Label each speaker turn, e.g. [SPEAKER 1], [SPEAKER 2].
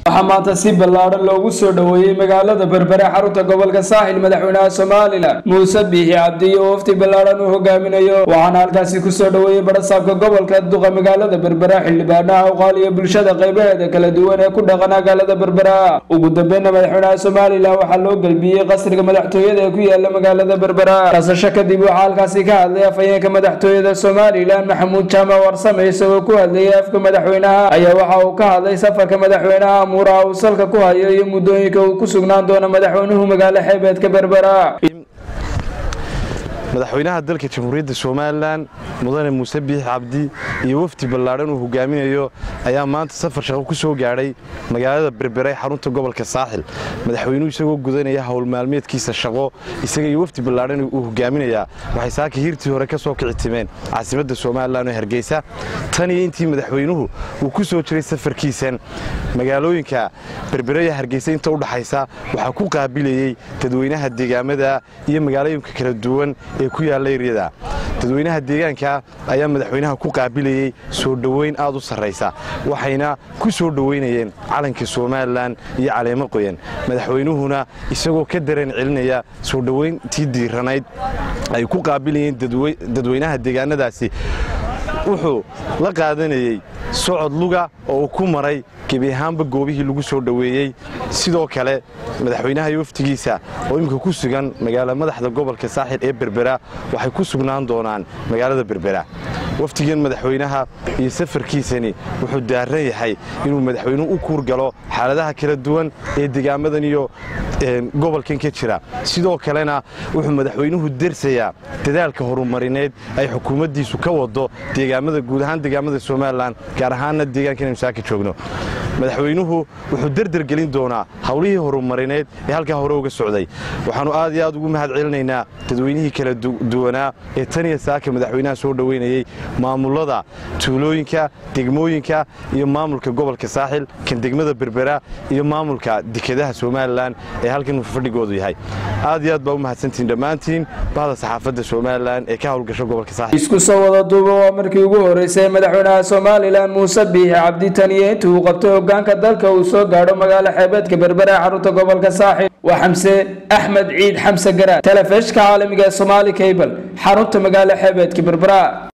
[SPEAKER 1] waxaa maanta si ballaadhan loogu soo dhoweeyey magaalada berbere xarunta gobolka saaxil madaxweynaha somalilan muuse biixi cabdi iyo wafdi ballaadhan uu hogaaminayo waxaana halkaasi kusoo dhoweeyey barasaabka gobolka duqa magaalada berbera xildhibaanaha uqaal iyo bulshada qaybaheeda kala duwan ee ku dhaqan magaalada berbera ugu dambeyna madaxweynaha somalilan waxaa loo gelbiyey qasriga madaxtooyada ee ku yaala magaalada berbera kasasho kadib waxaa halkaasi ka hadlay afhayeenka madaxtooyada somalilan maxamuud jaamac warsame isagoo ku hadlayay afka madaxweynaha ayaa waxa uu ka hadlay safarka madaxweynaha amuuraha uu salka ku hayo iyo muddooyinka uu ku sugnaan doono madaxweynuhu magaalo xeebeedka berbera
[SPEAKER 2] madaxweynaha dalka jamhuuriyadda somalilan mudane muuse biix cabdi iyo wafdi ballaadhan uu hogaaminayo ayaa maanta safar shaqo ku soo gaadhay magaalada berbere xarunta gobolka saaxil madaxweynuhu isagoo gudanaya howl maalmeedkiisa shaqo isaga iyo wafdi ballaadhan uu hogaaminayaa waxay saaka hiirtii hore ka soo kici timeen caasimadda somalilan oo hargeysa tan iyo intii madaxweynuhu uu ku soo jiray safarkiisan magaalooyinka berbere iyo hargeysa inta u dhaxaysa waxaa ku qaabilayey dadweynaha deegaamada iyo magaalooyinka kala duwan ee ku yaalla eryada dadweynaha deegaanka ayaa madaxweynaha ku qaabilayey soo dhoweyn aad u sarraysa waxayna ku soo dhoweynayeen calanka somalilan iyo caleemo qoyan madaxweynuhuna isagoo ka dareen celinaya soo dhoweyntii diiranayd ay ku qaabilayeen dadweynaha deegaanadaasi wuxuu la qaadanayey socod luga oo uu ku maray gebi ahaanba goobihii lagu soo dhoweeyey sidoo kale madaxweynaha iyo waftigiisa oo iminka ku sugan magaala madaxda gobolka saaxil ee berbera waxay ku sugnaan doonaan magaalada berbera waftigan madaxweynaha iyo safarkiisani wuxuu daaran yahay inuu madaxweynuhu u kuurgalo xaaladaha kala duwan ee degaamadan iyo gobolkan ka jira sidoo kalena wuxuu madaxweynuhu dersayaa dadaalka horumarineed ay xukuumaddiisu ka wado deegaamada guud ahaan deegaamada somalilan gaar ahaanna deegaankan aynu saaka joogno madaxweynuhu wuxuu derdergelin doonaa howlihii horumarineed ee halkaa hore uga socday waxaannu aad iyo aad ugu mahad celinaynaa dadweynihii kala duwanaa ee tan iyo saaka madaxweynaha soo dhoweynayey maamulada tuulooyinka degmooyinka iyo maamulka gobolka saaxil kan degmada berbera iyo maamulka dekedaha somalilan ee halkan fadhigoodu yahay aad iyo aad baa u mahadsantihin dhammaantiin bahda saxaafadda somalilan ee ka howlgasho gobolka saaxil
[SPEAKER 1] isku soo wada duuba waa markii ugu horeysay madaxweynaha somalilan muuse biixi cabdi taniyo intii uu qabtay hogaanka dalka uu soo gaadho magaalo xeebeedka berbera ee xarunta gobolka saaxil waa xamse axmed ciid xamse garaad telefishka caalamiga ee somaali cable xarunta magaalo xeebeedka berbera